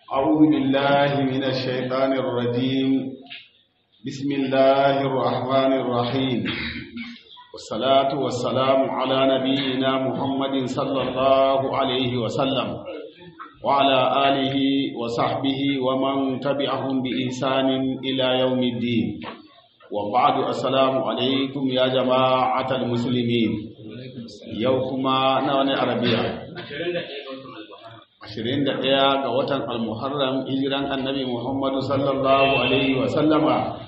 أعوذ بالله من الشيطان الرجيم بسم الله الرحمن الرحيم والصلاة والسلام على نبينا محمد صلى الله عليه وسلم وعلى آله وصحبه ومن تبعهم بإحسان إلى يوم الدين وبعد السلام عليكم يا جماعة المسلمين يوكما نواني عربية 21 ga watan al-muharram hijiran annabi muhammadu sallallahu alaihi wa sallama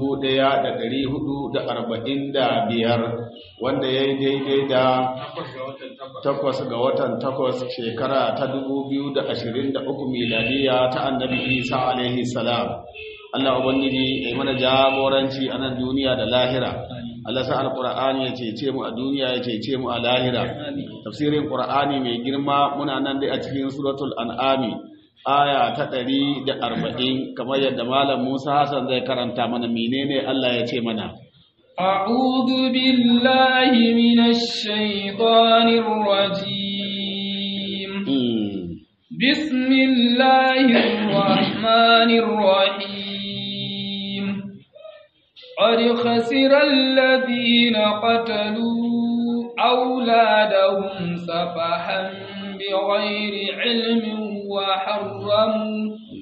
1445 wanda ya yi daidai da takwas ga watan takwas shekara ta 2023 miladiya ta annabi isa alaihi salam Allah ubangiji ya mana jagoranci a nan duniya da lahira Allah sa alqur'ani ya cece mu a duniya ya cece mu a lahira tafsirin qur'ani mai girma muna nan dai a cikin suratul an'ami aya ta 140 kamar yadda malam Musa Hassan zai karanta mana menene Allah ya ce mana أعوذ بالله من الشيطان الرجيم بسم الله الرحمن الرحيم قد خسر الذين قتلوا أولادهم سفحا بغير علم وحرموا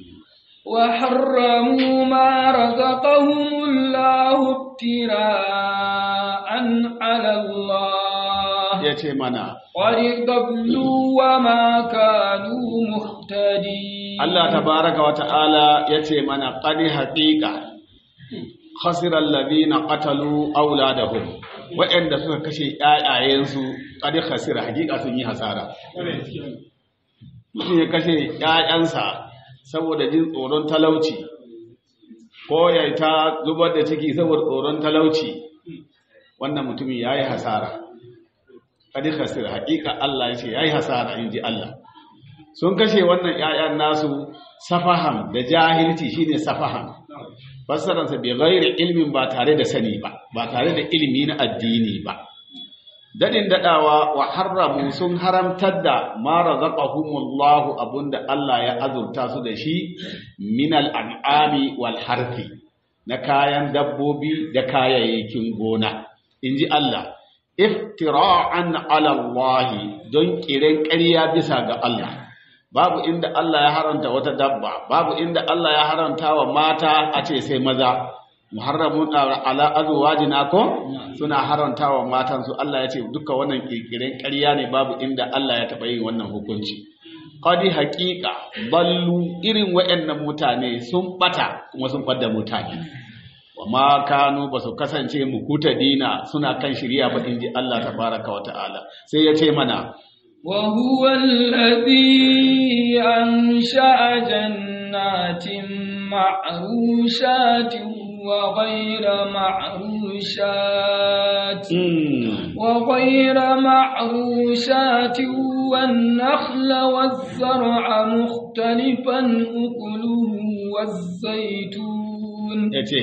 وحرموا ما رزقهم الله ابتراء على الله يتمنى قد ضلوا وما كانوا مهتدين الله تبارك وتعالى يتمنى قد حقيقة خسر الذين قتلوا أولادهم waɗanda suka kashe ‘ya'yayensu ƙadi khasira hakika sun yi hasara. Mutum ya kashe ‘ya'yansa saboda jin tsoron talauci, ko ya ta zubar da ciki saboda tsoron talauci, wannan mutumin ya yi hasara. Ƙadi khasira hakika Allah ya ce ya yi hasara in ji Allah. Sun kashe wannan ‘ya'yan nasu safaham da jahilci shine safaham. fassararsa bai gairi ilmin ba tare da sani ba ba tare da ilimi na addini ba dadin dadawa wa haramu sun haramtar da ma razaqahumullahu abunda Allah ya azurta su da shi min al'ami wal harfi na kayan dabbobi da kayayyakin gona inji Allah iftira'an ala Allah don kiran ƙarya bisa ga Allah babu inda Allah ya haranta wata dabba babu inda Allah ya haranta wa mata a ce sai maza muharramun ala azwajina ko suna haranta wa matan su Allah ya ce duka wannan kirkiren ƙarya ne babu inda Allah ya taɓa yin wannan hukunci qadi haqiqa ballu irin wayannan mutane sun bata kuma sun fadda mutane wa ma kanu basu kasance mukuta dina suna kan shirya ba inji Allah tabaraka wa ta'ala sai ya ce mana وهو الذي أنشأ جنات معروشات وغير معروشات وغير معروشات والنخل والزرع مختلفا أكله والزيتون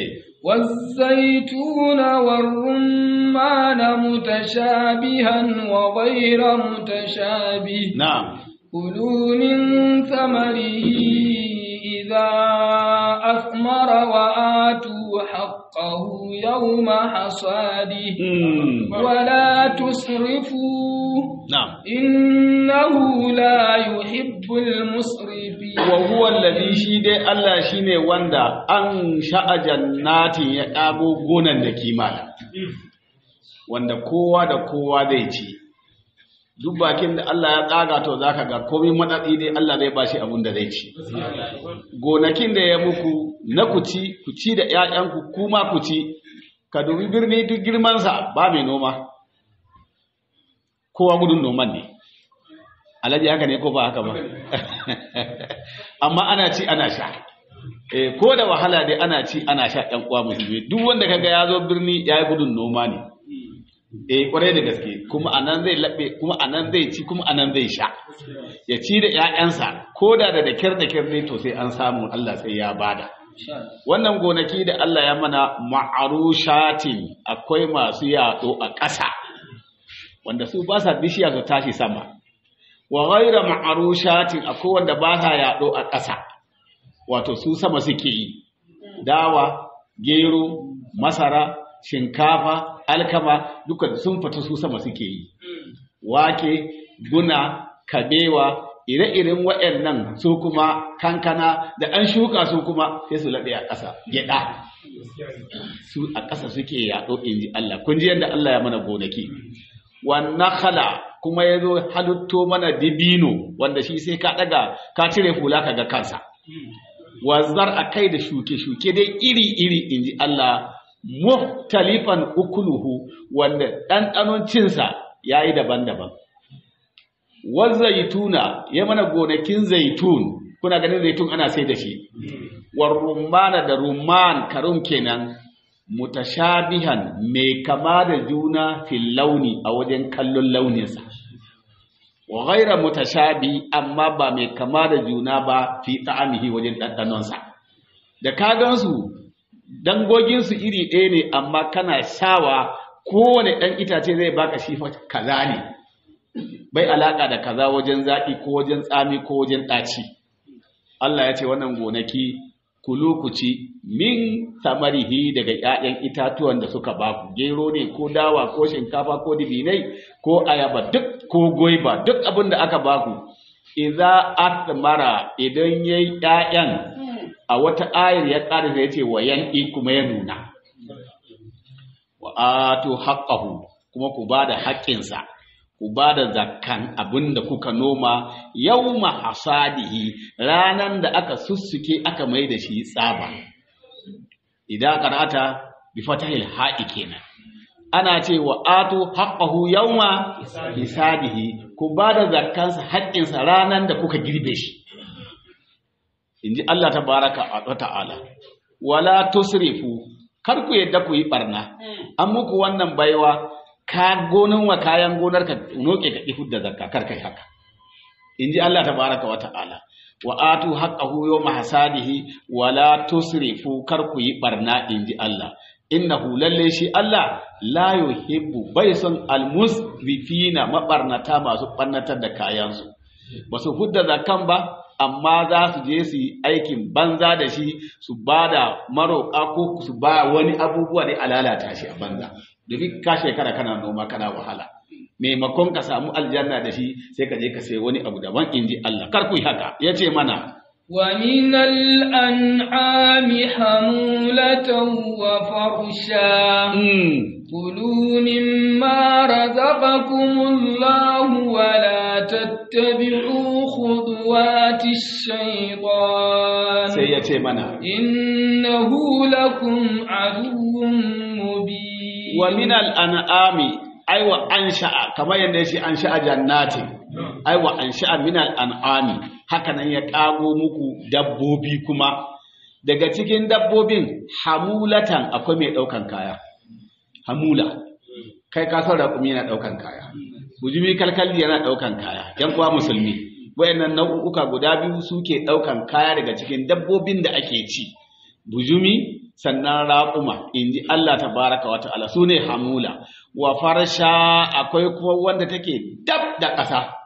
والزيتون والرمان متشابها وغير متشابه نعم كلوا من ثمره إذا أثمر وآتوا حقه يوم حصاده ولا تسرفوا نعم إنه لا يحب المسرفين وهو الذي شيد الله شيني وندا أن شاء جنات يقابو غنن دكيمالا wanda kowa da kowa zai ci duk bakin da Allah ya tsaga to zaka ga komai matsatsi dai Allah zai bashi abin da zai ci gonakin da ya muku na ku ci ku ci da ƴaƴanku kuma ku ci ka dubi birni duk girman sa ba mai noma kowa gudun noman ne alaji haka ne ko ba haka ba amma ana ci ana sha eh ko da wahala dai ana ci ana sha ɗan uwa musulmi duk wanda kaga ya zo birni ya yi gudun noma ne eh kwarai da gaske kuma anan zai laɓe kuma anan zai ci kuma anan zai sha ya ci da ƴaƴansa ko da da kyar da kyar ne to sai an samu Allah sai ya bada wannan gonaki da Allah ya mana ma'arushatin akwai masu yaɗo a ƙasa wanda su ba sa bishiya su tashi sama wa ghaira ma'arushatin akwai wanda ba sa yaɗo a ƙasa wato su sama suke yi dawa gero masara shinkafa alkama duka sun fita su sama suke yi wake guna kabewa ire-iren waɗannan su kuma kankana da an shuka su kuma sai su laɓe a ƙasa gyaɗa su a ƙasa suke yaɗo in ji Allah kun ji yadda Allah ya mana gonaki wannan khala kuma ya zo halitto mana dibino wanda shi sai ka ɗaga ka cire hula ka ga kansa wazar a kai da shuke-shuke dai iri-iri in ji Allah muhtalifan ukuluhu wanda ɗanɗanon cinsa ya yi daban-daban zaituna ya mana gonakin zaitun kuna ganin zaitun ana sai da shi war rumana da rumman karum kenan mutashabihan mai kama da juna fil launi a wajen kallon launinsa wa ghaira mutashabi amma ba mai kama da juna ba fi ta'amihi wajen ɗanɗanonsa da ka gansu dangoginsu iri ɗaya ne amma kana shawa kowane ɗan itace zai baka shi kaza ne bai alaka da kaza wajen zaƙi ko wajen tsami ko wajen ɗaci Allah ya ce wannan gonaki kulu ku ci min samarihi daga ƴaƴan itatuwan da suka baku gero ne ko dawa ko shinkafa ko dibinai ko ayaba duk ko goiba duk abin da aka baku idza atmara idan yayi ƴaƴan a wata ayar ya ƙara da yace wa yan'i kuma ya nuna wa atu haqqahu kuma ku bada haƙƙinsa ku ba da zakkan abin da kuka noma yau hasadihi ranan da aka sussuke aka mai da shi tsaba idan karata bi fatahil ha'i kenan ana ce wa atu haqqahu yawma hisadihi ku ba da zakkansa haƙƙinsa ranan da kuka girbe shi inji Allah tabaraka wa ta'ala wala tusrifu kar ku yadda ku yi barna an muku wannan baiwa ka gonin wa kayan gonar ka noke ka ihud da zakka kar kai haka inji Allah tabaraka wa ta'ala wa atu haqqahu yawma hasadihi wa la tusrifu kar ku yi barna inji Allah innahu lalle shi Allah la yuhibbu bai son almusrifina mabarnata masu barnatar da kayansu ba su hudda zakkan ba amma za su je su yi aikin banza da shi su ba da maroƙa ko su ba wani abubuwa ne a lalata shi a banza domin ka shekara kana noma kana wahala maimakon ka samu aljanna da shi sai ka je ka sai wani abu daban inji Allah kar ku yi haka ya ce mana ومن الأنعام حمولة وفرشا كلوا مما رزقكم الله ولا تتبعوا خطوات الشيطان سيأتي منا إنه لكم عدو مبين ومن الأنعام أيوة أنشأ كما يندشي أنشأ جنات أيوة أنشأ من الأنعام hakanan ya ƙago muku dabbobi kuma daga cikin dabbobin hamulatan akwai mai ɗaukan kaya hamula kai ka san raƙumi yana ɗaukan kaya bujumi kalkalli yana ɗaukan kaya yan uwa musulmi wayannan nau'uka guda biyu suke ɗaukan kaya daga cikin dabbobin da ake ci bujumi sannan raƙuma in ji Allah tabaraka wa ta'ala su ne hamula wa farsha akwai kuma wanda take dab da ƙasa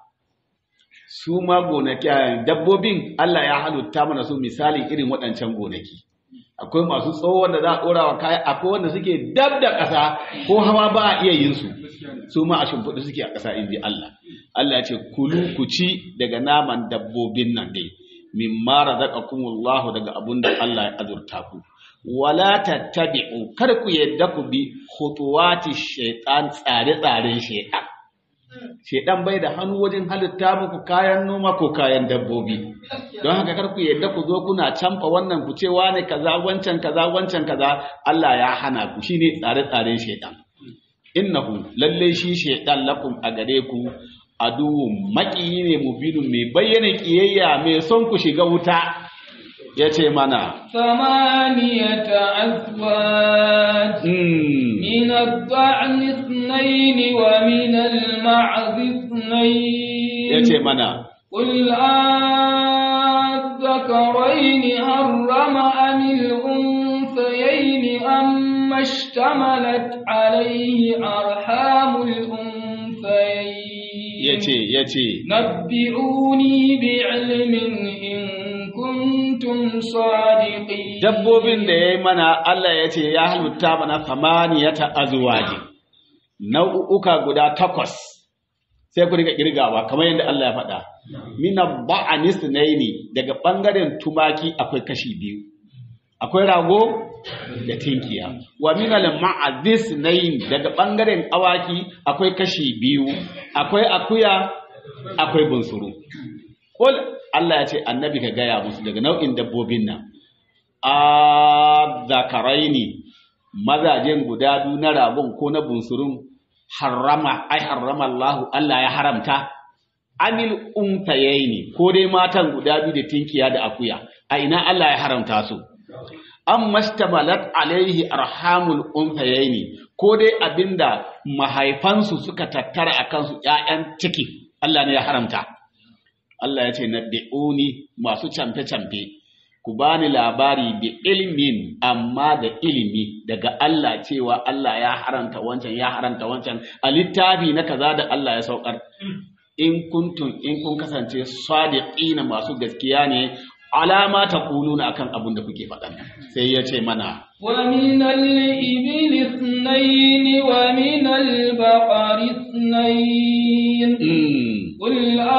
su ma gonaki dabbobin Allah ya halitta mana su misali irin waɗancan gonaki akwai masu tsawo wanda za a ɗora wa kaya akwai wanda suke dab da ƙasa ko hawa ba a iya yin su su ma a shimfiɗu suke a ƙasa in ji Allah Allah ya ce kulu ku ci daga naman dabbobin nan dai mimma razaqakumullahu daga abun da Allah ya azurta ku wala tattabi'u kar ku yadda ku bi khutuwati shaytan tsare-tsaren shaytan shaytan bai da hannu wajen halitta muku kayan noma ko kayan dabbobi don haka kar ku yadda ku zo kuna canfa wannan ku ce wane kaza wancan kaza wancan kaza Allah ya hana ku shine tsare-tsaren shaytan innahu lalle shi shaytan lakum a gare ku aduwwun maƙiyi ne mubinun mai bayyana ƙiyayya mai son ku shiga wuta ya ce mana ثمانية أزواج من الضأن اثنين ومن المعز اثنين ya ce mana قل أذكرين حرم أم الأنثيين أم اشتملت عليه أرحام الأنثيين ya ce ya ce نبئوني بعلم إن كنتم صادقين dabbobin da ya yi mana Allah ya ce ya halitta mana samaniyata azwaji nau'uka guda takwas sai ku riga kirgawa kamar yadda Allah ya faɗa mina ba'anis naini daga ɓangaren tumaki akwai kashi biyu akwai rago da tinkiya wa min al ma'azis nayn daga bangaren awaki akwai kashi biyu akwai akuya akwai bunsuru qul Allah ya ce annabi ka gaya musu daga nau'in dabbobin nan a zakaraini mazajen guda biyu na ragon ko na bunsurun harrama ai harrama Allah Allah ya haramta anil untayaini ko dai matan guda biyu da tinkiya da akuya a ina Allah ya haramta su an mastamalat alaihi arhamul unsayaini ko dai abinda mahaifansu suka tattara a kansu ƴaƴan ciki Allah ne ya haramta Allah ya ce nabbi'uni masu camfe-camfe ku bani labari bi ilmin amma da ilimi daga Allah cewa Allah ya haramta wancan ya haramta wancan a littafi na kaza da Allah ya saukar in kuntum in kun kasance sadiqina masu gaskiya ne alama ta kuluna akan abin da kuke faɗa sai ya ce mana ومن الإبل اثنين ومن البقر اثنين قل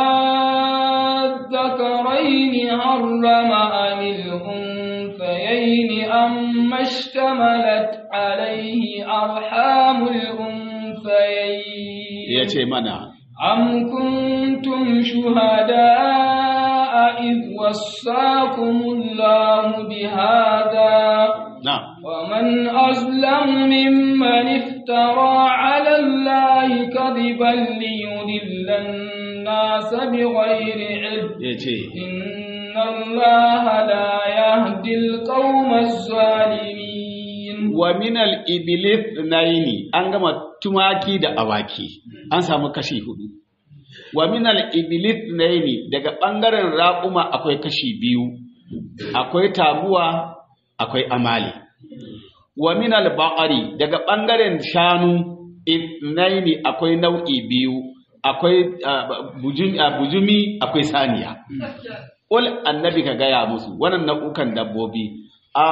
أذكرين حرم أم الأنثيين أما اشتملت عليه أرحام الأنثيين ya ce mana أم كنتم شهداء إذ وصاكم الله بهذا na ومن أظلم ممن افترى على الله كذبا ليضل الناس بغير علم ya ce إن الله لا يهدي القوم الظالمين wa minal iblis naini an gama tumaki da awaki an samu kashi hudu wa minal iblis naini daga ɓangaren raƙuma akwai kashi biyu akwai taguwa akwai amali wa minal baqari daga ɓangaren shanu naini akwai nau'i biyu akwai ah, bujumi ah, bujumi akwai saniya Ul annabi ka gaya musu wannan nau'ukan dabbobi a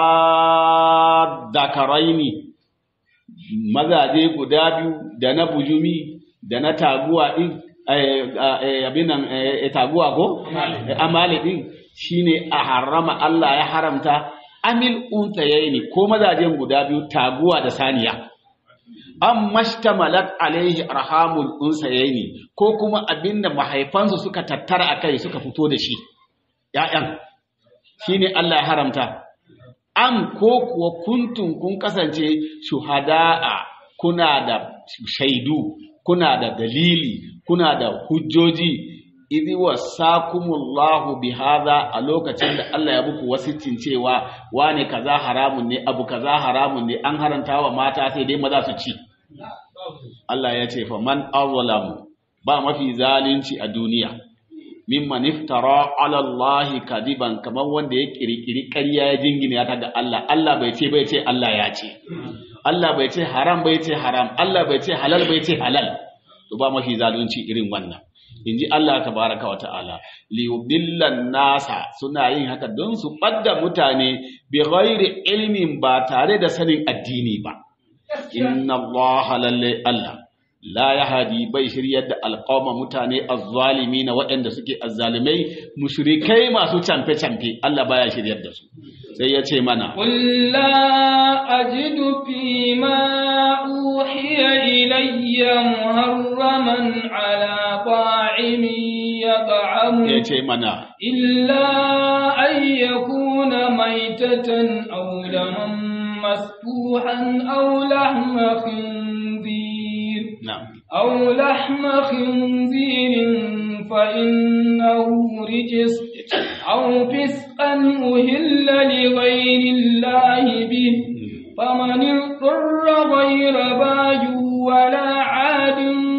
zakaraini mazaje guda biyu da na bujumi da na taguwa din eh, eh, abin nan eh, taguwa ko amali din shine a harama Allah ya haramta amil untayaini ko mazajen guda biyu taguwa da saniya an mashtamalat alaihi arhamul unsayaini ko kuma abinda mahaifansu suka tattara akai suka fito da shi ‘ya'yan, shi ne Allah ya haramta, an ko kuwa kuntun kun kasance shuhada'a kuna da shaidu, kuna da dalili, kuna da hujjoji, idhi wasakumullahu bi hadha a lokacin da Allah ya muku wasicin cewa wane kaza haramun ne abu kaza haramun ne an haranta wa mata sai dai maza su ci Allah ya ce fa man azlamu ba mafi zalunci a duniya mimman iftara ala Allah kadiban kamar wanda ya kirkiri ƙarya ya jingina ta ga Allah Allah bai ce bai ce Allah ya ce Allah bai ce haram bai ce haram Allah bai ce halal bai ce halal to ba mafi zalunci irin wannan inji Allah tabaraka wa ta'ala li yudillan nasa suna yin haka don su ɓadda mutane bi ghairi ilmin ba tare da sanin addini ba inna Allah lalle Allah la yahdi bai shiryar da alqawma mutane azzalimi na waɗanda suke azzalimai mushrikai masu camfe camfe Allah baya shiryar da su sai ya ce mana قل لا أجد فيما أوحي إلي محرما على طاعم يطعمه ya ce mana إلا أن يكون ميتة أو دما مسفوحا أو لحم خنزير na'am أو لحم خنزير فإنه رجس أو فسقا أهل لغير الله به فمن اضطر غير باج ولا عاد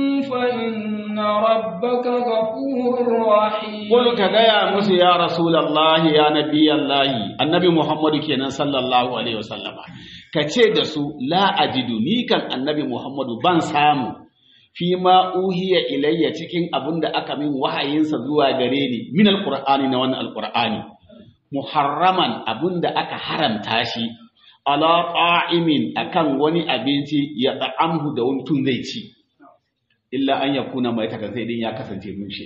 فإن ربك غفور رحيم Kul ka gaya musu ya Rasulallahi ya Nabiyallahi, annabi Muhammadu kenan sallallahu Alaihi wasallama, ka ce da su la ajidu ni kan annabi Muhammadu ban samu fi ma uhiya ilayya cikin abin da aka min wahayinsa zuwa gare ni min alqur'ani na wannan alqur'ani muharraman abunda aka haramta shi ala qa'imin akan wani abinci ya ta'amhu da wani tun zai ci illa an yakuna mai taka sai din ya kasance mushe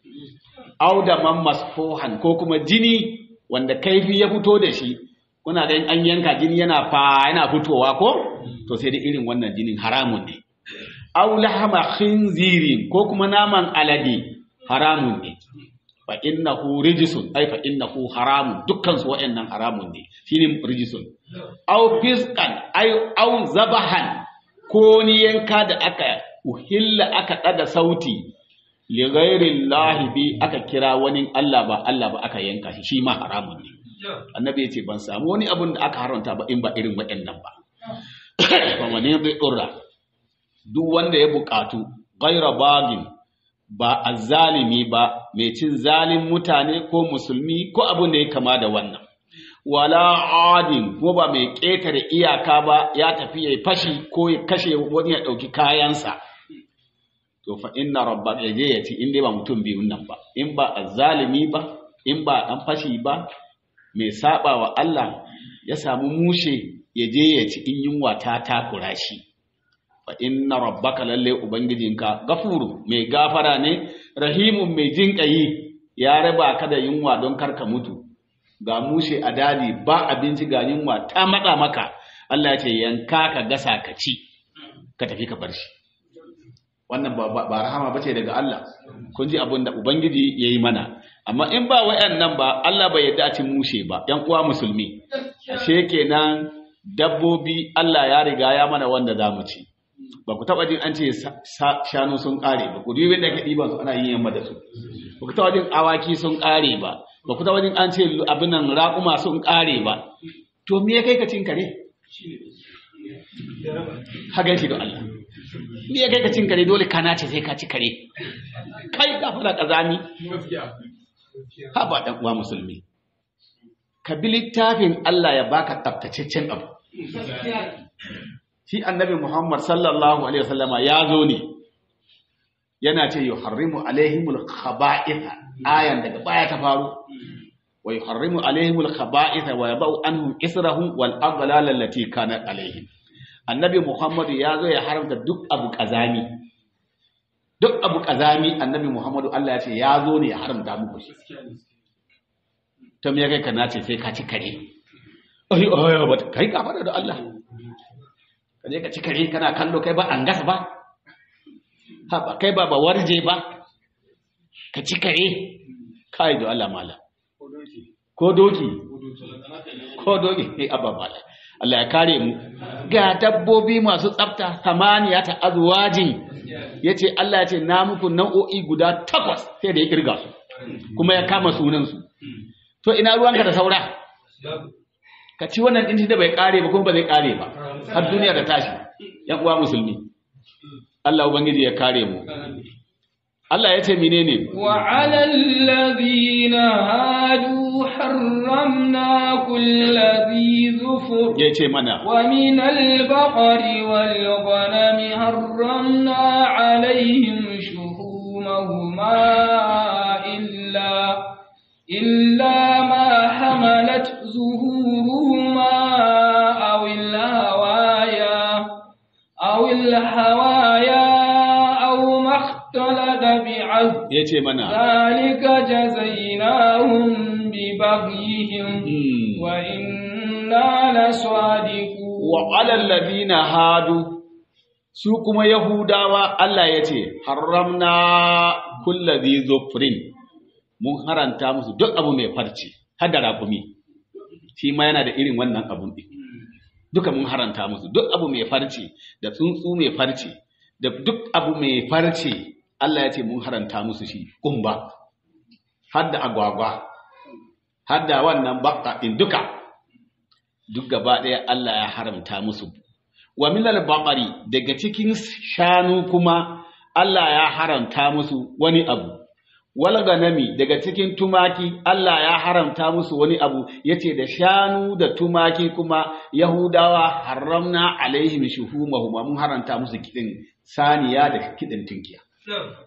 aw da man masfuhan ko kuma jini wanda kaifi ya fito da shi kuna ga an yanka jini yana fa yana fitowa ko to sai da irin wannan jinin haramun ne aw lahama khinzirin ko kuma naman alade haramun ne fa innahu rijsun ay fa innahu haramun dukkan su wayannan haramun ne shine rijsun aw fisqan ay aw zabahan ko ni yanka da aka uhilla aka daga sauti li ghairi llahi bi aka kira wani Allah ba Allah ba aka yanka shi shi ma haramun ne annabi yace ban samu wani abun da aka haramta ba in ba irin waɗannan ba fa wani bi urra duk wanda ya buƙatu ghaira bagin ba azzalimi ba mai cin zalin mutane ko musulmi ko abin da ya kama da wannan wala adin ko ba mai ƙetare iyaka ba ya tafi ya fashi ko ya kashe wani ya ɗauki kayansa to fa inna rabbaka yaje ya ci in dai ba mutum biyun nan ba in ba azzalimi ba in ba dan fashi ba mai saba wa Allah ya samu mushe yaje ya ci in yunwa ta takura shi fa inna rabbaka lalle ubangijinka gafuru mai gafara ne rahimun mai jinƙayi ya raba ka da yunwa don karka mutu ga mushe a dadi ba abinci ga yunwa ta matsa maka Allah ya ce yanka ka gasa ka ci ka tafi ka bar shi wannan ba, ba, ba rahama bace daga Allah kun ji abin da ubangiji yayi mana amma in ba wayannan ba Allah bai yarda a cin mushe ba yan uwa musulmi ashe kenan dabbobi Allah ya riga ya mana wanda zamu ci ba ku taba jin an ce shanu sun kare ba ku dubi da ka diba su ana yin yamma da su ba ku taba jin awaki sun kare ba ba ku taba jin an ce abin nan raƙuma sun kare ba to me ya kai ka cin kare hagan shi da Allah ni ya kai ka cin kare dole kana ce sai ka ci kare kai ka fara kazami ha ba dan uwa musulmi ka bi littafin Allah ya baka tsaftataccen abu shi annabi Muhammad sallallahu alaihi wasallama ya zo ne yana ce yuharrimu alaihimul khaba'itha ayan daga baya ta faru wa yuharrimu alaihimul khaba'itha wa yabau anhum israhum wal aghlal allati kanat alaihim annabi Muhammadu ya zo ya haramta duk abu kazami duk abu kazami annabi Muhammadu Allah ya ce ya zo ne ya haramta muku shi to me kai kana ce sai ka ci kare ai ai ba kai ka fada da Allah ka je ka ci kare kana kallo kai ba an gasa ba ha ba kai ba ba warje ba ka ci kare kai da Allah mala ko doki ko doki eh abba mala Allah ya kare mu ga dabbobi masu tsafta samaniya ta azwajin yace Allah ya ce na muku nau'o'i guda takwas sai da ya kirga su kuma ya kama sunan su to ina ruwanka da saura ka ci wannan din da bai kare ba kuma ba zai kare ba har duniya ta tashi yan uwa musulmi Allah ubangiji ya kare mu Allah ya ce menene wa alal ladina hadu harramna kulli zufur ya ce mana wa min al-baqari wal ghanami harramna alaihim shuhumahuma illa illa ma hamalat zuhuruhuma aw al-hawaya aw al-hawaya aw ma اختلط بعزم ya ce mana ذلك جزيناهم ببغيهم Hmm. وإنا لصادقون wa alal ladina hadu su kuma yahudawa Allah ya ce haramna kulladhi zufrin mun haranta musu duk abu mai farce har da rakumi shi ma yana da irin wannan abun din duka mun haranta musu duk abu mai farce da tsuntsu mai farce da duk abu mai farce Allah ya ce mun haranta musu shi kumba har da agwagwa har da wannan baka din duka duk gaba ɗaya Allah ya haramta musu. Wa milal baƙari daga cikin shanu kuma Allah ya haramta musu wani abu. Wal ganami daga cikin tumaki Allah ya haramta musu wani abu yace da shanu da tumaki kuma Yahudawa haramna alaihim shuhumahuma mun haramta musu kidin saniya da kidin tinkiya.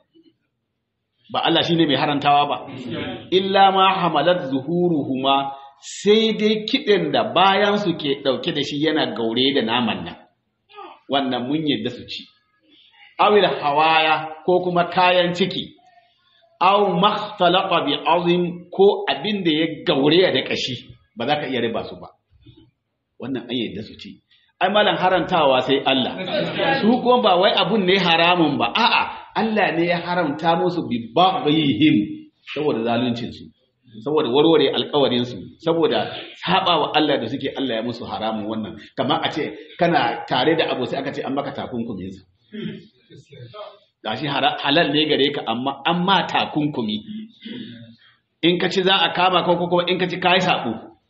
Ba Allah shine mai harantawa ba. Illa ma hamalat zuhuruhuma sai dai kiɗin da bayan su ke ɗauke da shi yana gaure da naman nan wannan mun yadda su ci awil hawaya ko kuma kayan ciki aw makhtalaqa bi azim ko abin da ya gaure da kashi ba za ka iya riba su ba wannan an yadda su ci ai malan harantawa sai Allah su kuma ba wai abun ne haramun ba a'a Allah ne ya haramta musu bi baghihim saboda zaluncin su saboda warware alkawarin su saboda sabawa Allah da suke Allah ya musu haramun wannan kamar a ce kana tare da abu sai aka ce an maka takunkumin sa gashi halal ne gare ka amma an ma takunkumi in ka ci za a kama ko kuma in ka ci kai sabo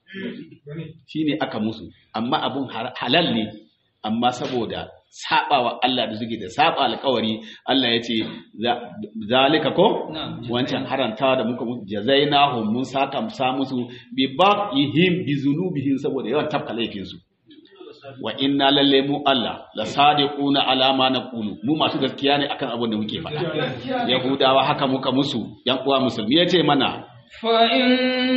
shine aka musu amma abun halal ne amma saboda sabawa Allah da suke da saba alkawari Allah ya ce zalika ko wancan harantawa da muka musu jazainahum mun saka sa musu bi ba'ihim bi zunubihim saboda yawan tafka laifin su wa inna lalle mu Allah la sadiquna ala ma naqulu mu masu gaskiya ne akan abin da muke faɗa yahudawa haka muka musu yan uwa musulmi yace mana فإن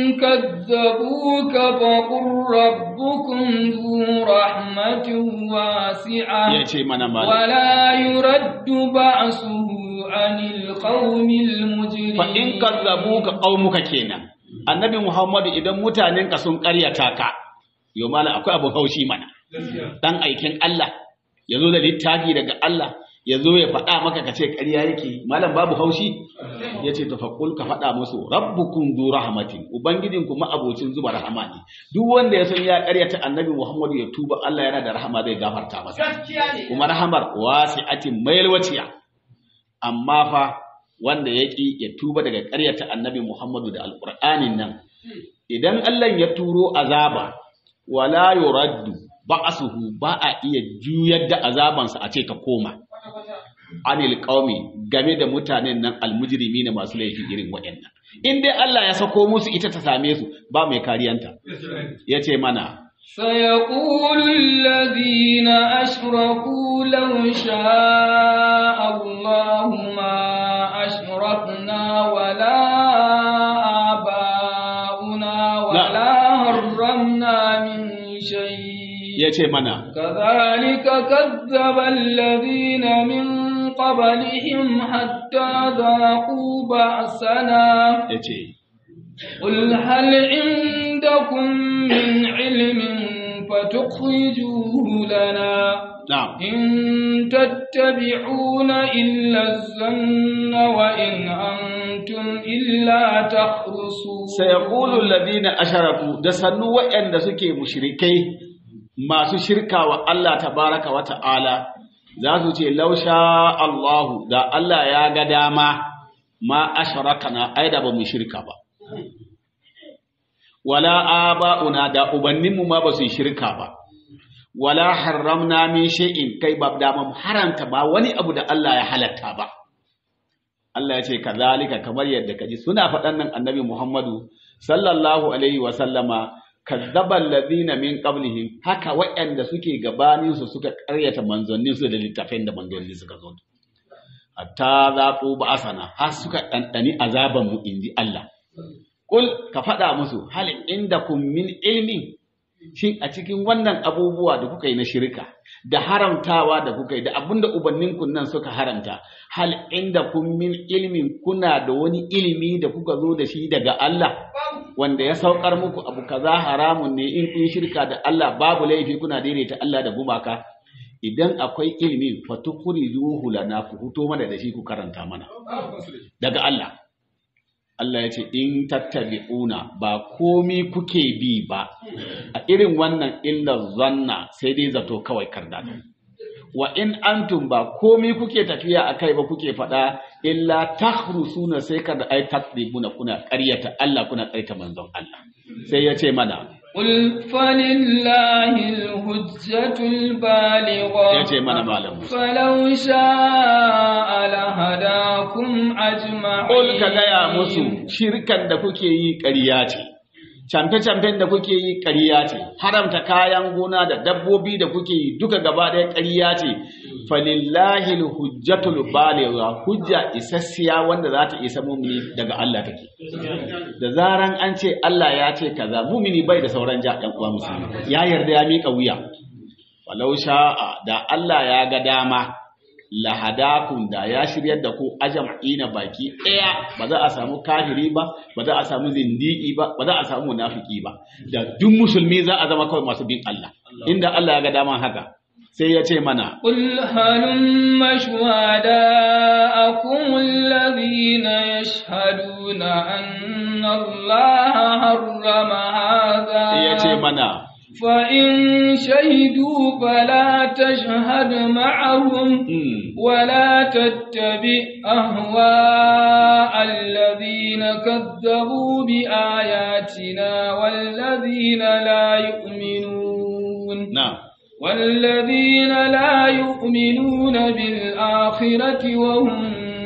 كذبوك فقل ربكم ذو رحمة واسعة yace mana malam ولا يرد بأسه عن القوم المجرمين fa in kazzabuka qaumuka kenan annabi Muhammadu idan mutanenka sun ƙaryata ka yo malam akwai abu haushi mana dan aikin Allah ya zo da littafi daga Allah ya zo ya faɗa maka ka ce ƙarya yake malam babu haushi ya ce tafakul ka faɗa musu rabbukum du rahmatin ubangijinku ma'abocin zuba rahama ne duk wanda ya san ya ƙaryata annabi Muhammadu ya tuba Allah yana da rahama zai gafarta masa kuma rahamar wasi'atin mailwaciya amma fa wanda ya ƙi ya tuba daga ƙaryata annabi Muhammadu da alƙur'anin nan idan Allah ya turo azaba wala yuraddu ba'asuhu ba a iya juyar da azabansa a ce ta koma anil qaumi game da mutanen nan almujrimi ne masu laifi irin waɗannan in dai Allah ya sako musu ita ta same su ba mai kariyanta yace mana سيقول الذين أشركوا لو شاء الله ما أشركنا ولا آباؤنا ولا حرمنا من شيء yace mana كذلك كذب الذين من قبلهم حتى ذاقوا بأسنا yace قل هل عندكم من علم فتخرجوه لنا na'am إن تتبعون إلا الظن وإن أنتم إلا تخرصون sayaqulu alladhina asharaku da sannu waɗanda suke mushrikai masu shirka wa Allah tabaraka wa ta'ala za su ce lausha Allahu da Allah ya ga dama ma asharakana ai da ba mu shirka ba wala aba'una da ubanninmu ma ba su yi shirka ba wala harramna min shay'in kai ba da mu haranta ba wani abu da Allah ya halatta ba Allah ya ce kazalika kamar yadda kaji suna faɗan nan annabi Muhammadu sallallahu alaihi wa sallama kazzaba alladhina min qablihim haka waɗanda suke gabanin su suka ƙaryata manzannin su da littafin da manzanni suka zo hatta zaqu ba'asana har suka ɗanɗani azaban mu inji Allah kul ka faɗa musu hal indakum min ilmin shin a cikin wannan abubuwa da kuka yi na shirka da haramtawa da kuka yi da abinda ubanninku nan suka haramta hal inda kun min ilmin kuna da wani ilimi da kuka zo da shi daga Allah wanda ya saukar muku abu kaza haramun ne in kun shirka da Allah babu laifi kuna daidaita Allah da gumaka idan akwai ilimi fatukhrijuhu lana ku fito mana da shi ku karanta mana daga Allah Allah ya ce in tattabi'una ba komi kuke bi ba a irin wannan illar zanna sai dai zato kawai karda wa in antum ba komi kuke tafiya a kai ba kuke faɗa illa tahrusuna sai kada ai takdibuna kuna ƙaryata Allah kuna ƙaryata manzon Allah sai ya ce mana قل فلله الحجة البالغة ya ce mana malam Musa فلو شاء لهداكم أجمعين Ƙul ka gaya musu shirkan da kuke yi ƙarya ce, camfe-camfen da kuke yi ƙarya ce, haramta kayan gona da dabbobi da kuke yi duka gaba ɗaya ƙarya ce, falillahi alhujjatul baligha hujja isassiya wanda za ta isa mumini daga Allah take da zaran an ce Allah ya ce kaza mumini bai da sauran ja ɗan uwa musulmi ya yarda ya mika wuya walau sha'a da Allah ya ga dama lahadakum da ya shiryar da ku ajma'ina baki ɗaya ba za a samu kafiri ba ba za a samu zindiki ba ba za a samu munafiki ba da duk musulmi za a zama kawai masu bin Allah inda Allah ya ga dama haka sai ya ce mana قل هلم شهداءكم الذين يشهدون أن الله حرم هذا ya ce mana فإن شهدوا فلا تشهد معهم mm, ولا تتبع أهواء الذين كذبوا بآياتنا والذين لا يؤمنون na والذين لا يؤمنون بالآخرة وهم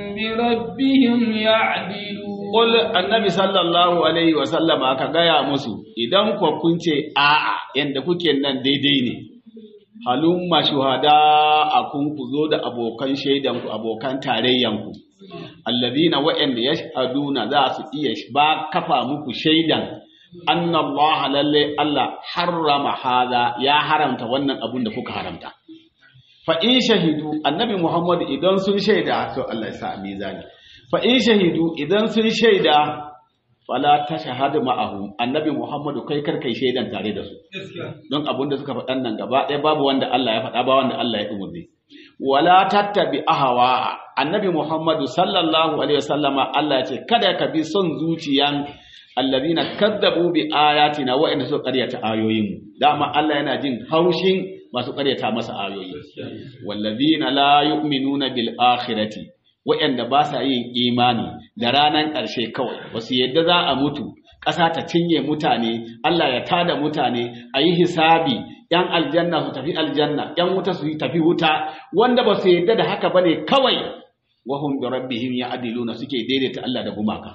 بربهم يعدلون Qul annabi sallallahu alaihi wa sallama ka gaya musu idan ku kun ce a'a yanda kuke nan daidai ne halumma shuhada akun ku zo da abokan shaidan ku abokan tarayyan ku alladhina wa'anda yashhaduna za su iya ba kafa muku shaidan anna Allah lalle Allah harrama hada ya haramta wannan abun da kuka haramta fa in shahidu annabi Muhammad idan sun shaida to Allah ya sa a mizani fa in shahidu idan sun shaida fala tashhadu ma'ahum annabi Muhammadu kai kar kai shaidan tare da su don abun da suka faɗan nan gaba ɗaya babu wanda Allah ya faɗa ba wanda Allah ya umurni wala tattabi ahawa annabi Muhammadu sallallahu alaihi wasallama Allah ya ce kada ka bi son zuciyan alladhina kadzabu bi ayatina wa inna suka qaryata ayoyin mu dama Allah yana jin haushin masu qaryata masa ayoyi walladhina la yu'minuna bil akhirati waɗanda ba sa yin imani da ranar ƙarshe kawai ba su yadda za a mutu ƙasa ta cinye mutane Allah ya tada mutane a yi hisabi ‘yan aljanna su tafi aljanna ‘yan wuta su tafi wuta wanda ba su yadda da haka ba ne kawai wahum bi rabbihim ya adiluna suke daidaita Allah da gumaka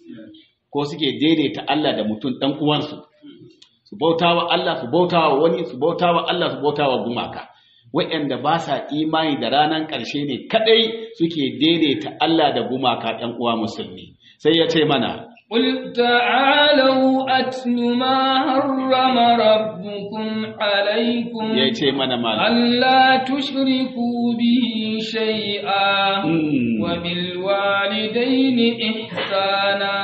ko suke daidaita Allah da mutum ɗan uwansu su bautawa Allah su bautawa wani su bautawa Allah su bautawa gumaka waɗanda ba sa imani da ranar ƙarshe ne kaɗai suke daidaita Allah da gumaka ɗan uwa musulmi sai ya ce mana قل تعالوا أتل ما حرم ربكم عليكم ya ce mana mana ألا تشركوا به شيئا Mm. وبالوالدين إحسانا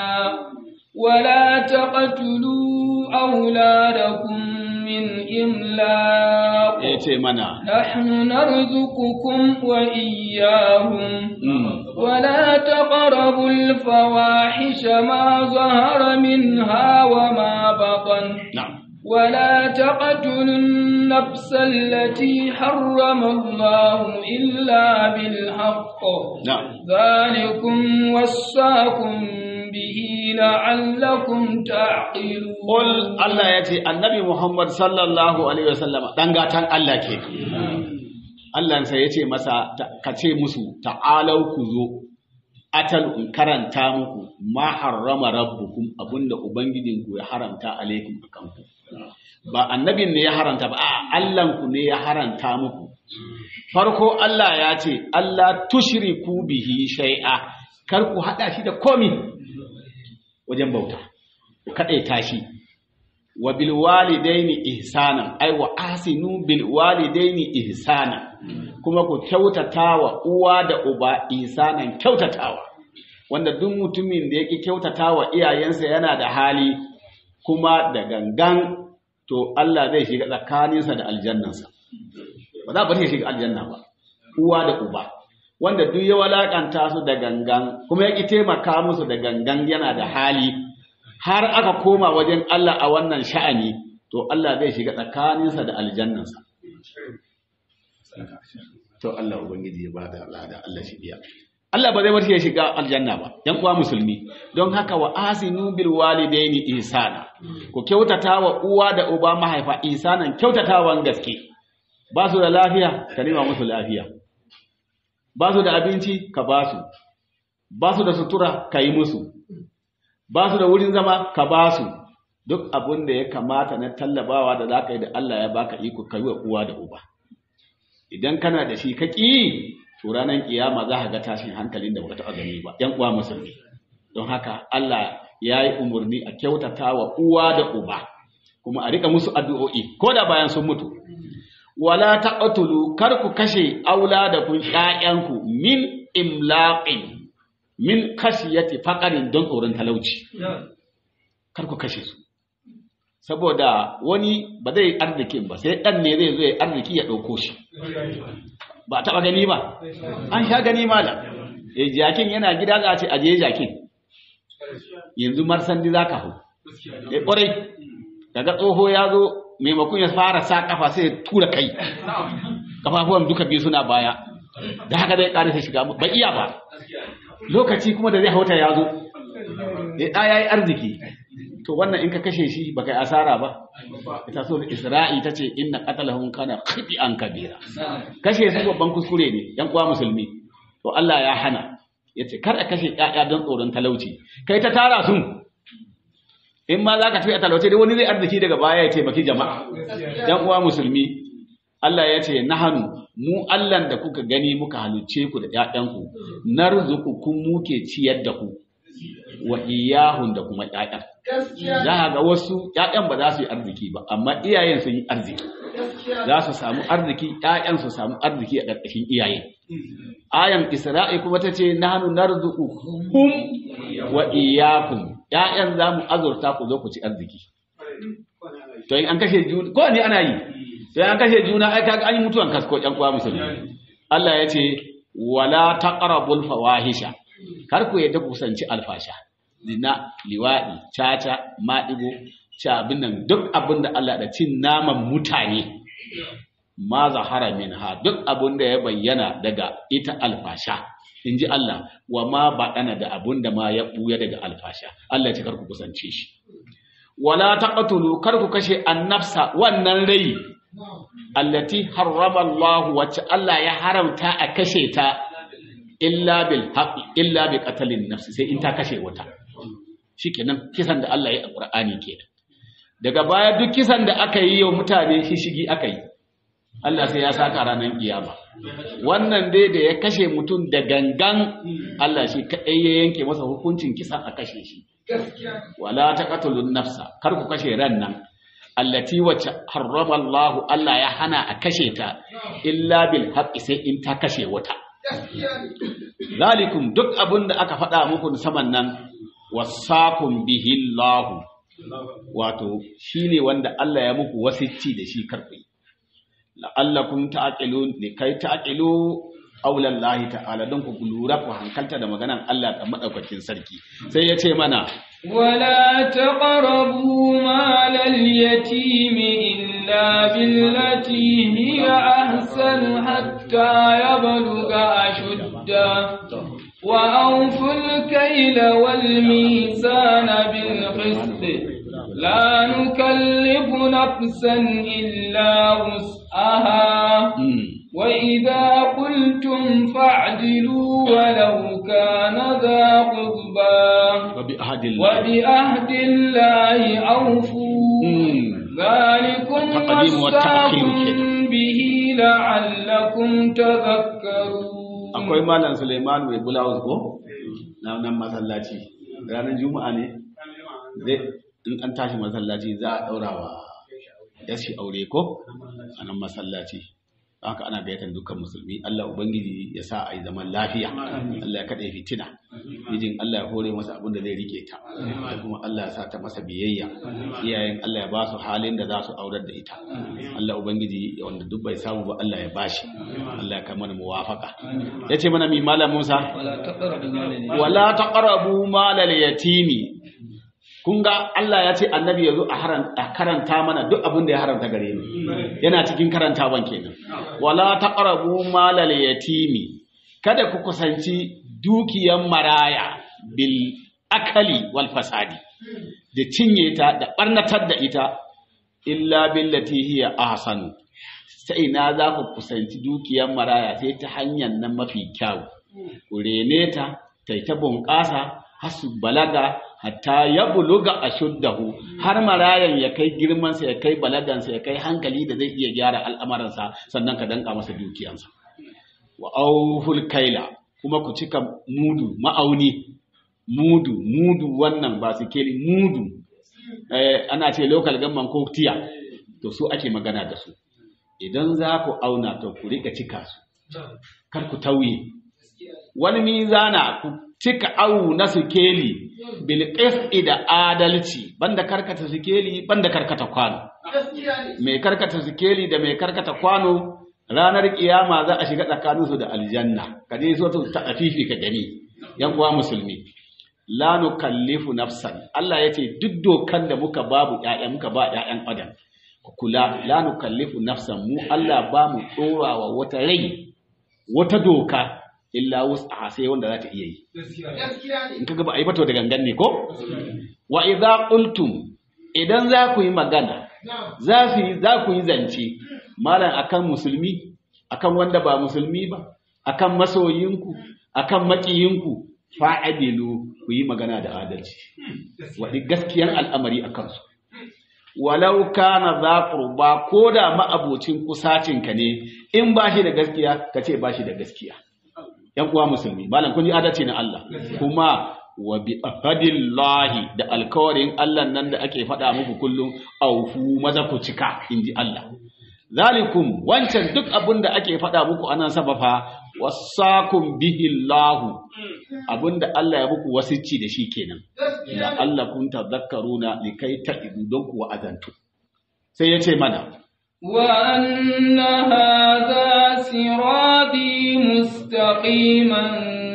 ولا تقتلوا أولادكم من إملاق ya ce mana نحن نرزقكم وإياهم Mm. ولا تقربوا الفواحش ما ظهر منها وما بطن na'am ولا تقتلوا النفس التي حرم الله إلا بالحق na'am ذلكم وصاكم به لعلكم تعقلون Qul Allah ya ce annabi Muhammad sallallahu alaihi wasallama dan gatan Allah ke Allah sai ya ce masa ta- ka ce musu ta'alau ku zo atal in karanta muku ma harrama rabbukum abinda ubangijinku ya haramta alaikum akan ku ba annabin ne ya haramta ba a Allah ku ne ya haranta muku farko Allah ya ce Allah tushriku bihi shay'a kar ku hada shi da komi wajen bauta ku kadaita shi wa bil walidaini ihsanan ai wa asinu bil walidaini ihsanan kuma ku kyautatawa uwa da uba ihsanan kyautatawa wanda duk mutumin da yake kyautatawa iyayensa yana da hali kuma da gangan to Allah zai shiga tsakaninsa da aljannansa ba za a bar shi shiga aljanna ba uwa da uba wanda duk ya walakanta su da gangan kuma ya ki taimaka musu da gangan yana da hali har aka koma wajen Allah a wannan sha'ani to Allah zai shiga tsakaninsa da aljannansa to Allah ubangiji ya bada lada Allah shi biya Allah ba zai bar shi ya shiga aljanna ba yan uwa musulmi don haka wa asinu bil walidaini ihsana ku kyautata wa uwa da uba mahaifa ihsanan kyautatawan gaske ba su da lafiya ka nema musu lafiya ba su da abinci ka ba su ba su da sutura ka yi musu ba su da wurin zama ka ba su duk abin da ya kamata na tallabawa da za ka yi da Allah ya baka iko ka yi wa uwa da uba idan kana da shi ka ƙi to ranar kiyama za ka ga tashin hankalin da baka taɓa gani ba yan uwa musulmi don haka Allah ya yi umarni a kyautata wa uwa da uba kuma a rika musu addu'o'i ko da bayan sun mutu wala taqtulu kar ku kashe auladakum ƴaƴanku min imlaqin min khashiyati faqarin don tsoron talauci kar ku kashe su saboda wani ba zai arzikin ba sai dan ne zai zo ya arziki ya dauko shi ba a taɓa gani ba an sha gani malam eh jakin yana gida za a ce aje jakin yanzu marsandi za ka hau eh ƙwarai daga tsoho ya zo maimakon ya fara sa kafa sai ya tura kai kafafuwan duka biyu suna baya da haka zai ƙarisa shiga ba iya ba lokaci kuma da zai hauta ya zo ya ɗaya yi arziki to wannan in ka kashe shi ba kai asara ba ita so isra'i ta ce inna qatalahum kana khiti'an kabira kashe su babban kuskure ne yan uwa musulmi to Allah ya hana yace kar a kashe ƴaƴa don tsoron talauci kai ta tara su in ma zaka tafi a talauci dai wani zai arziki daga baya ya taimaki jama'a yan uwa musulmi Allah ya ce nahanu mu Allahn da kuka gani muka halicce ku da ƴaƴanku narzuqukum muke ciyar da ku wa iyahun da kuma ƴaƴan za a ga wasu ƴaƴan ba za su yi arziki ba amma iyayen sun yi arziki za su samu arziki ƴaƴan su samu arziki a ƙarƙashin iyaye ayan isra'i kuma ta ce nahnu narzuqukum wa iyyakum ƴaƴan za mu azurta ku zo ku ci arziki to in an kashe juna ko ne ana yi sai an kashe juna ai kaga an yi mutuwan kasko ƴan kwa musulmi Allah ya ce wala taqrabul fawahisha kar ku yadda kusanci alfasha zina liwaɗi caca maɗigo sha abin nan duk abin da Allah da cin naman mutane ma zahara min ha duk abin da ya bayyana daga ita alfasha in ji Allah wa ma baɗana da abin da ma ya ɓuya daga alfasha Allah ya ce kar ku kusance shi wala taqtulu kar ku kashe annafsa wannan rai allati harrama Allah wacce Allah ya haramta a kashe ta illa bil haqqi illa bi qatlin nafsi sai in ta kashe wata shikenan kisan da Allah ya yi a Qur'ani kenan daga baya duk kisan da aka yi yau mutane shi shigi aka yi Allah sai ya saka ranar kiyama wannan dai da ya kashe mutum da gangan Allah shi kadai ya yanke masa hukuncin kisa a kashe shi wala taqtulun nafsa kar ku kashe ran nan allati wacce harrama Allah Allah ya hana a kashe ta illa bil haqqi sai in ta kashe wata zalikum duk abin da aka faɗa muku saman nan wasakum bihi Allah wato shine wanda Allah ya muku wasicci da shi karfi la'allakum ta'qilun ne kai ta'qilu aulan lahi ta'ala don ku lura ku hankalta da maganan Allah da madaukakin sarki sai ya ce mana ولا تقربوا مال اليتيم إلا بالتي هي أحسن حتى يبلغ أشده وأوفوا الكيل والميزان بالقسط لا نكلف نفسا إلا وسعها وإذا قلتم فاعدلوا ولو كان ذا قربى وبأهد الله وبأهد الله أوفوا ذلكم تقديم والتأخير وصاكم كده. به لعلكم تذكرون akwai malam Suleiman mai bulawus ko na nan masallaci ranar juma'a ne zai in an tashi masallaci za a daura wa yashi aure ko a nan masallaci haka ana gayyatar dukkan musulmi Allah ubangiji ya sa a yi zaman lafiya Allah ya kaɗe fitina mijin Allah ya hore masa abin da zai rike ta da kuma Allah ya sa ta masa biyayya iyayen Allah ya ba su halin da za su aurar da ita Allah ubangiji wanda duk bai samu ba Allah ya bashi Allah ya kama da muwafaka yace mana mi malam Musa ولا تقربوا مال اليتيم wala taqrabu malal yatimi kun ga Allah ya ce annabi yazo a haran a karanta mana duk abin da ya haramta gare mu yana cikin karantawan kenan wala taqrabu malal yatimi kada ku kusanci dukiyan maraya bil akali wal fasadi da cinye ta da barnatar da ita illa billati hiya ahsanu sai na za ku kusanci dukiyan maraya sai ta hanyar nan mafi kyau ku rene ta ta ta bunƙasa har su balaga hatta ya buluga ashuddahu har marayan ya kai girmansa ya kai balagansa ya kai hankali da zai iya gyara al'amuransa sannan ka danka masa dukiyansa wa auful kaila kuma ku cika mudu ma'auni mudu mudu wannan ba su keli mudu eh, ana ce local government ko tiya to su ake magana da su idan za ku auna to ku rika cika su kar ku tauye wani mizana ku cika awu na sikeli bil qisti da adalci banda karkata sikeli banda karkata kwano mai karkata sikeli da mai karkata kwano ranar kiyama za a shiga tsakaninsu da aljanna ka je so ta afifi ka gani yan uwa musulmi la nukallifu nafsan Allah yace duk dokan da muka babu ƴaƴa muka ba ƴaƴan adam ku kula la nukallifu nafsan mu Allah ba mu dorawa wata rai wata doka illa wus'aha sai wanda za ta iya yi in kaga ba a yi ba to da gangan ne ko wa idza qultum idan za ku yi magana za su yi za ku yi zance malam akan musulmi akan wanda ba musulmi ba akan masoyinku akan makiyinku fa'adilu ku yi magana da adalci waɗi gaskiyan al'amari a kansu walau kana za qurba ko da ma'abocin kusacinka ne in ba shi da gaskiya ka ce ba shi da gaskiya yan uwa musulmi malam kun ji adalci na Allah kuma wa bi ahadillahi da alkawarin Allah nan da ake faɗa muku kullum aufu maza ku cika inji Allah zalikum wancan duk abin da ake faɗa muku anan sabafa wasakum bihi Allah abinda Allah ya muku wasicci da shi kenan la Allah kun tadhakkaruna likai ta'idu don ku wa'azantu sai ya ce mana وأن هذا صراطي مستقيما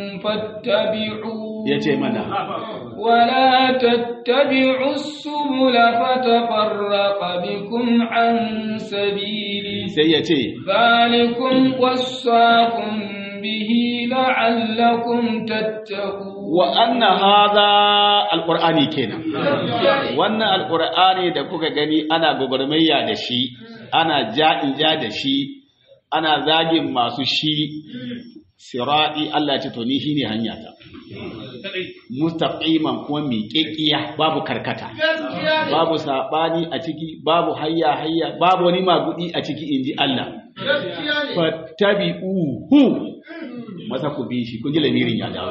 فاتبعوه ya ce mana ولا تتبعوا السبل فتفرق بكم عن سبيله sai ya ce ذلكم وصاكم به لعلكم تتقون wa anna hadha alqur'ani kenan wannan alqur'ani da kuka gani ana gogormayya da shi ana ja'in ja da shi ana zagin masu shi sirati Allah ya ce to ni shine hanya ta mustaqiman kuma miƙeƙiya babu karkata babu sabani a ciki babu hayya hayya babu wani magudi a ciki inji Allah fattabi'uhu masa ku bi shi kun ji lamirin ya dawo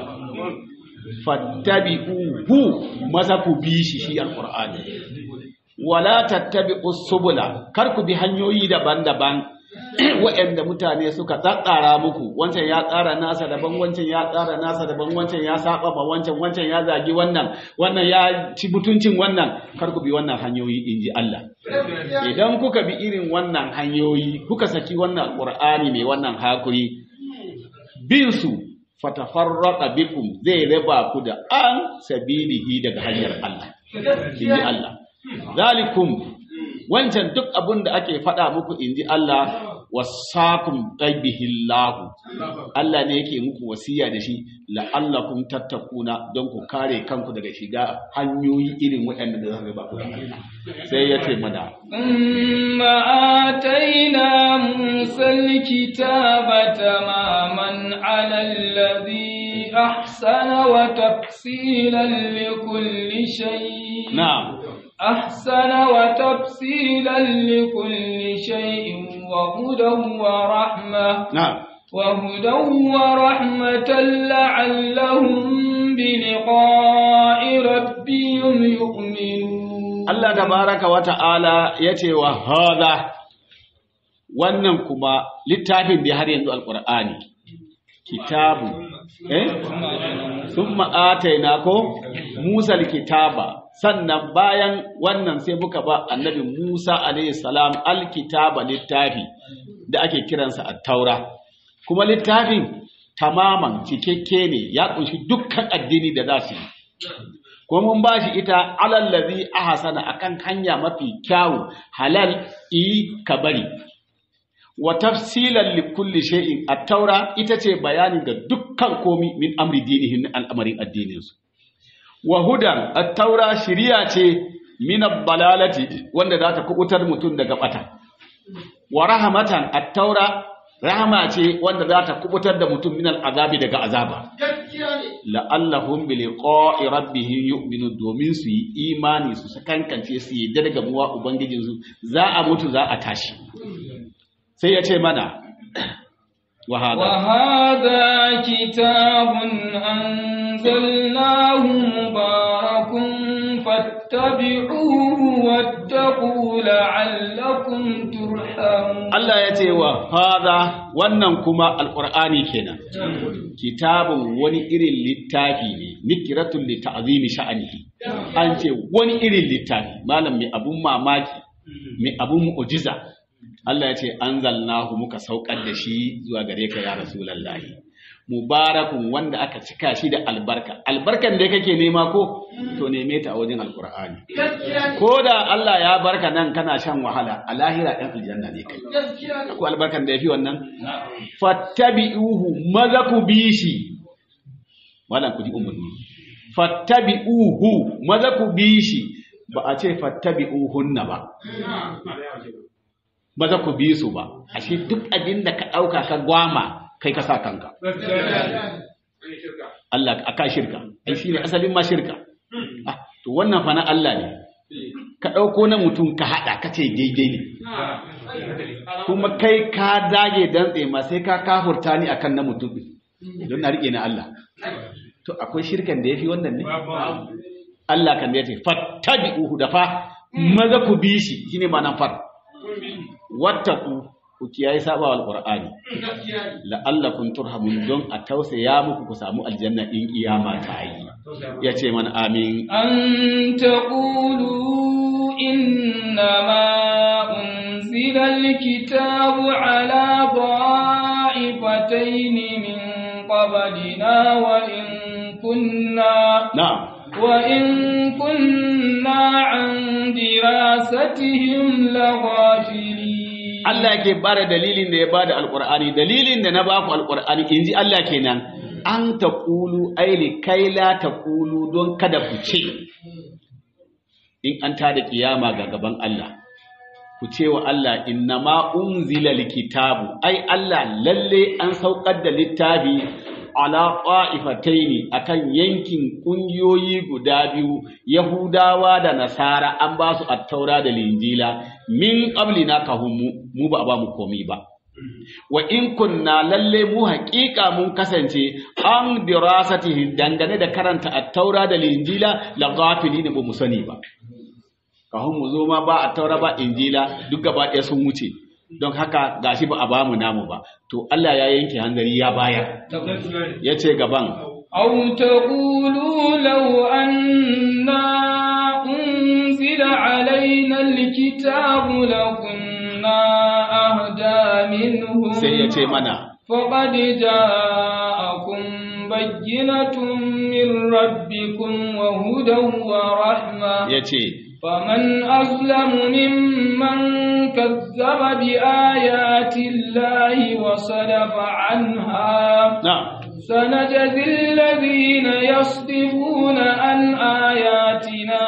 fattabi'uhu masa ku bi shi shi alqur'ani wala tattabi'us subula kar ku bi hanyoyi daban-daban waɗanda mutane suka tsatsara muku wancan ya tsara nasa daban wancan ya tsara nasa daban wancan ya saba ma wancan wancan ya zagi wannan wannan ya ci mutuncin wannan kar ku bi wannan hanyoyi inji Allah idan kuka bi irin wannan hanyoyi kuka saki wannan qur'ani mai wannan hakuri bin su fatafarraqa bikum zai raba ku da an sabilihi daga hanyar Allah inji Allah zalikum wancan duk abin da ake faɗa muku inji Allah wasakum qaibihillahu Allah ne yake muku wasiya da shi la'allakum tattakuna don ku kare kanku daga shiga hanyoyi irin waɗanda da zaka ba ku da Allah sai ya ce mana ثم آتينا موسى الكتاب تماما على الذي أحسن وتفصيلا لكل شيء na'am أحسن وتفصيلا لكل شيء وهدى ورحمة na'am وهدى ورحمة لعلهم بلقاء ربهم يؤمنون Allah tabaraka wa ta'ala ya ce wa hada wannan kuma littafin da har yanzu alqur'ani kitabu eh summa ataina ko Musa alkitaba sannan bayan wannan sai muka ba annabi Musa alayhi salam alkitaba littafi da ake kiransa at-taura kuma littafin tamaman cikakke ne ya kunshi dukkan addini da za su yi ko mun ba shi ita alallazi ahsana akan hanya mafi kyawu halal i kabari wa tafsilan li kulli shay'in at-taura ita ce bayani ga dukkan komi min amri dinihin al'amarin addinin su wa hudan at-taura shiriya ce min ad-dalalati wanda za ta kubutar mutum daga bata wa rahmatan at-taura rahama ce wanda za ta kubutar da mutum min azabi daga azaba gaskiya ne la'allahum bi liqa'i rabbihim yu'minu domin su yi imani su sakankance su yi daga muwa ubangijin su za a mutu za a tashi sai ya ce mana wa hada وهذا كتاب أنزلناه مبارك فاتبعوه واتقوا لعلكم ترحمون Allah ya ce wa hada wannan kuma alqur'ani kenan kitabun wani irin littafi ne nikiratul li ta'zimi sha'anihi an ce wani irin littafi malam mai abun mamaki mai abun mu'jiza Allah ya ce anzalnahu muka saukar da shi zuwa gare ka ya rasulullahi mubarakun wanda aka cika shi da albarka albarkan da kake nema ko to neme ta a wajen alqur'ani gaskiya ne ko da Allah ya barka nan kana shan wahala a lahira ɗan aljanna ne kai gaskiya ne ko albarkan da yafi wannan fattabi'uhu maza ku bi shi wannan ku ji umarni fattabi'uhu maza ku bi shi ba a ce fattabi'uhunna ba maza ku bi su ba ashe duk abin da ka ɗauka ka gwama kai ka sa kanka Allah aka shirka ai shine asalin ma shirka ah to wannan fa na Allah ne ka ɗauko na mutum ka haɗa ka ce daidai ne kuma kai ka dage dantse ma sai ka kafurta ni akan na mutum ɗin, don na riƙe na Allah to akwai shirkan da yafi wannan ne Allah kan da yace fattabi'uhu da fa maza ku bi shi shine ma'anar far wattaqu ku kiyaye saba wal qur'ani la'allakum turhamun don a tausaya muku ku samu aljanna in kiyama ta yi yace man amin أن تقولوا إنما أنزل الكتاب على طائفتين من قبلنا وإن كنا na'am وإن كنا عن دراستهم لغافلين Allah yake bada dalilin da ya bada alqur'ani dalilin da na baku alqur'ani inji Allah kenan an taqulu aili kai la taqulu don kada ku ce in an tada kiyama ga gaban Allah ku ce wa Allah innama unzila likitabu ai Allah lalle an saukar da littafi ala qa'ifataini akan yankin kungiyoyi guda biyu Yahudawa da Nasara an ba su attaura da linjila min qablina kahum mu mu ba a ba mu komai ba wa in kunna lalle mu haƙiƙa mun kasance an dirasatihi dangane da karanta attaura da linjila la ghafilina ba mu sani ba kahun mu zo ma ba attaura ba injila duk gaba ɗaya sun wuce don haka gashi ba a ba mu namu ba to Allah ya yanke hanzari ya bayar ya ce gaban أو تقولوا لو أنا أنزل علينا الكتاب لكنا أهدى منهم sai ya ce mana فقد جاءكم بينة من ربكم وهدى ورحمة ya ce فمن أظلم ممن كذب بآيات الله وصدف عنها na سنجزي الذين يصدفون عن آياتنا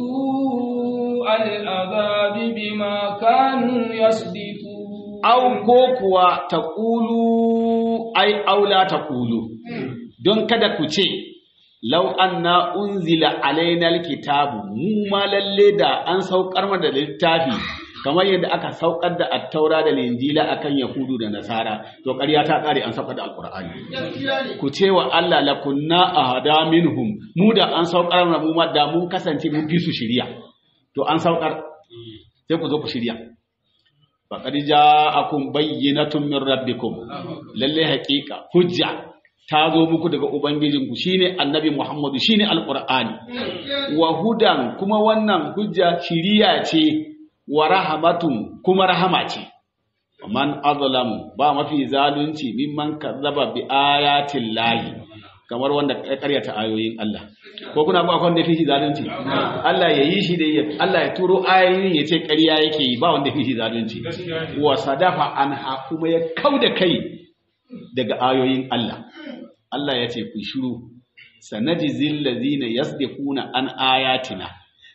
سوء العذاب بما كانوا يصدفون au ko kuwa ta ƙulu ai aula ta ƙulu don kada ku ce lau anna unzila alaina alkitabu mu ma lalle da an saukar mana da littafi kamar yadda aka saukar da attaura da linjila akan yahudu da nasara to ƙarya ta ƙare an saukar da alqur'ani ku ce wa Allah la kunna ahada minhum mu da an saukar mana mu ma da mun kasance mun fi su shiriya to an saukar sai ku zo ku shirya faqad ja'akum bayyinatun min rabbikum lalle haqiqa hujja ta zo muku daga ubangijinku shine annabi muhammadu shine alqur'ani wa hudan kuma wannan hujja shiriya ce wa rahmatun kuma rahama ce man azlamu ba mafi zalunci mimman kazzaba bi ayatin lahi kamar wanda ya karyata ayoyin Allah ko kuna ba wanda fi shi zalunci Allah ya yi shi da ya Allah ya turo ayoyin ya ce ƙarya yake yi ba wanda fi shi zalunci wa sadafa anha kuma ya kauda kai daga ayoyin Allah Allah ya ce ku shiru sanajizil ladzina yasdiquna an ayatina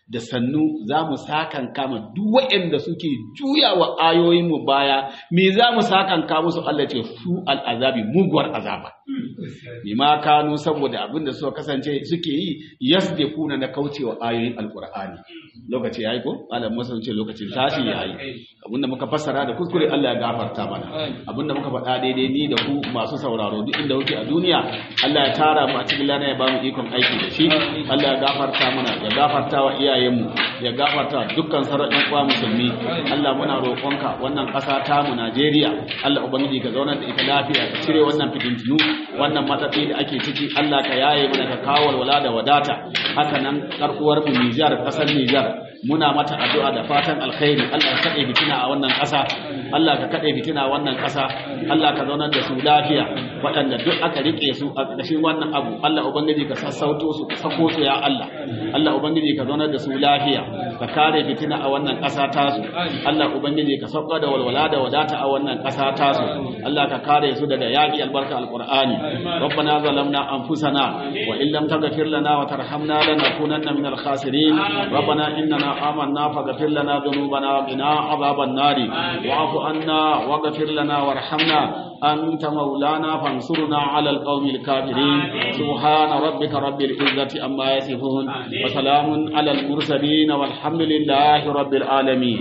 da sannu za mu sakan kama duk waɗanda suke juya wa ayoyinmu baya me za mu sakan kama musu Allah ce su al'azabi muguwar azaba bima kanu saboda abin da suka kasance suke yi yasdekuna na kaucewa ayoyin alqur'ani lokaci yayi ko malam musa ce lokacin tashi yayi abinda muka fassara da kuskure Allah ya gafarta mana abinda muka faɗa daidai ni da ku masu sauraro duk inda kuke a duniya Allah ya tara mu a cikin lana ya ba mu ikon aiki da shi Allah ya gafarta mana ya gafarta wa iyayenmu ya gafarta wa dukkan sauran ɗan uwa musulmi Allah muna roƙonka wannan ƙasa ta mu Najeriya Allah ubangiji ka zauna da ita lafiya ka cire wannan fitintinu wannan matsatsi da ake ciki Allah ka yaye mana ka kawo walwala da wadata haka nan karkuwar mu Nijar ƙasar Nijar muna mata addu'a da fatan alkhairi Allah ka kade fitina a wannan ƙasa Allah ka kade fitina a wannan ƙasa Allah ka zaunar da su lafiya waɗanda duk aka rike su a ƙarshen wannan abu Allah ubangiji ka sassauto su ka sako su ya Allah Allah ubangiji ka zaunar da su lafiya ka kare fitina a wannan ƙasa tasu Allah ubangiji ka sauka da walwala da wadata a wannan ƙasa tasu Allah ka kare su daga yaƙi albarka alqur'ani ربنا ظلمنا أنفسنا وإن لم تغفر لنا وترحمنا لنكونن من الخاسرين ربنا إننا آمنا فاغفر لنا ذنوبنا وقنا عذاب النار واعف عنا واغفر لنا وارحمنا أنت مولانا فانصرنا على القوم الكافرين سبحان ربك رب العزة أما يصفون وسلام على المرسلين والحمد لله رب العالمين